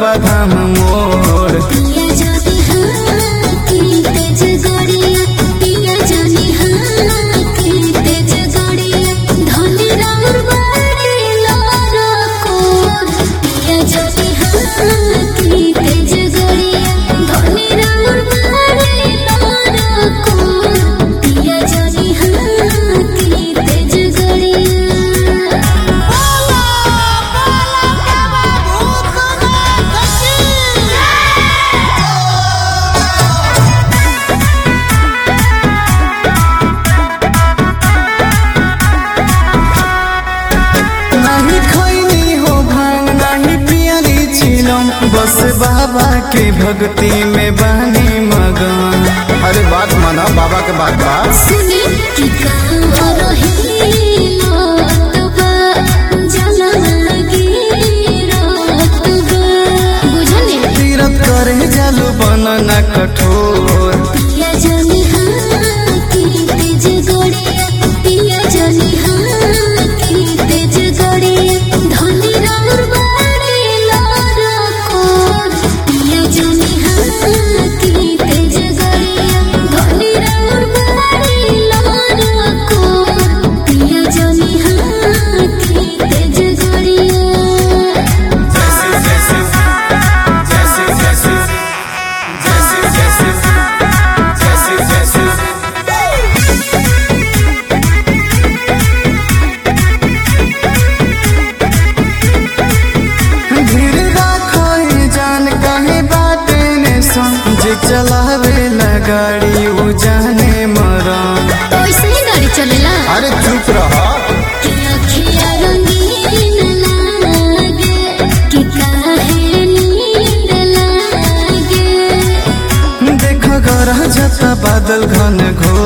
बाबा धाम मोर पिया जानी हाँ की तेज गड़िया पिया जानी हाँ की तेज गड़िया धनी राउर बाड़ी लारा कोर पिया जानी हाँ की तेज गड़िया धनी राउर बाड़ी लारा कोर पिया जानी हाँ की तेज गड़िया नहीं खैनी हो भांग नहीं पियली छिलम बस बाबा के भक्ति में बानी मगन अरे बात माना बाबा के बात बा सुनी कि कहाँ रहेला तबा जलवा गिरत बा। बुझली? तीरथ करे जल बनना कठोर पिया जानी हाँ की तेज गड़िया, पिया जानी हाँ की तेज गड़िया, धनी राउर बाड़ी लारा कोर। पिया जानी हाँ की तेज गड़िया, धनी राउर बाड़ी लारा कोर। पिया जानी हाँ की तेज गड़िया धीर राखो ये जान कहे बाटे ने सुन जे चलावे ला गाड़ी उ जाने मरम तो ऐसे ही गाड़ी चलेला अरे चुप रहा कि अखियाँ रंगीन लागे, कि काहे नींद लागे। देख गरह जता बादल घन घोर